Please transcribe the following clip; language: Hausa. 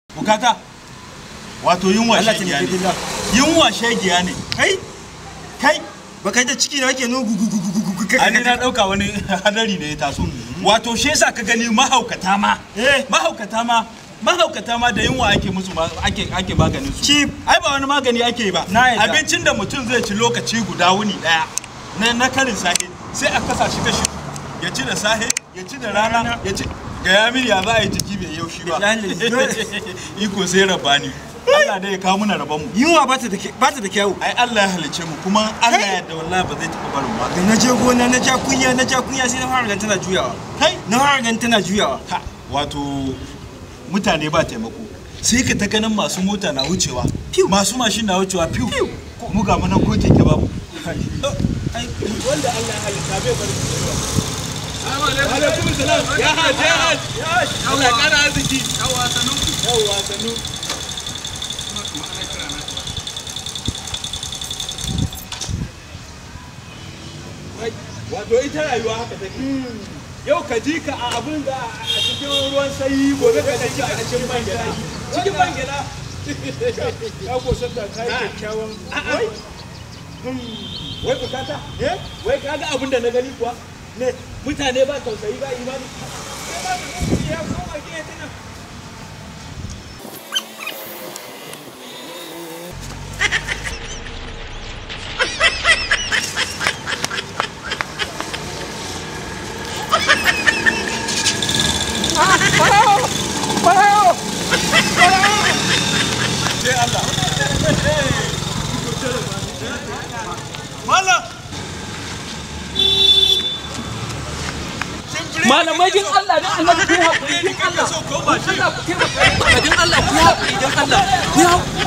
bukata wato yunwa Allah ta shegiya nufi ne billah. yunwa shegiya ne Kai kai ba kai da ciki na kake no gugu gugu gugu gugu ani na dauka wani hadari ne ya taso wato shi yasa ka gani mahaukata ma Eh. mahaukata ma mahaukata ma da yunwa ake musu ma- ake ake maganin su Chief. ai ba wani magani ake yi ba Na yadda. abincin da mutum zai ci lokaci guda wuni daya na na karin sahe sai a kasa shi kashi ya ci da sahe ya ci da rana ya ci ga ya mini ya za a yi jiki bai yaushi ba Billahi. iko sai rabani Allah dai ya kawo muna rabon mu yunwa ba ta da ke- ba ta da kyau ai Allah ya halice mu kuma Allah ya yarda wallahi ba zai taɓa barin mu da na je gona na ja kunya na ja kunya sai na fara ganin tana juyawa kai na fara ganin tana juyawa Ha, wato mutane ba taimako sai ka ta ganin masu mota na wucewa masu mashin na wucewa fiw mu ga munan ko keke babu wanda Allah ya halitta bai bari alaikum salam ya haji ya haji Allah ya kara arziki yawa sanu yawa sanu wato ita rayuwa haka take yau ka ji ka a abin da a cikin ruwan sanyi gobe ka ji a cikin man gyaɗa cikin man gyaɗa ka ko san da kai kyakkyawan wai wai bukata wai ka ga abin da na gani kuwa ne mutane ba tausayi ba imani ya koma gida tana sai Allah Malam malamai din Allah dan Allah ku yi haƙuri din Allah so ko ba shi Allah ku taimaka din Allah ku yi haƙuri din Allah ku yi haƙuri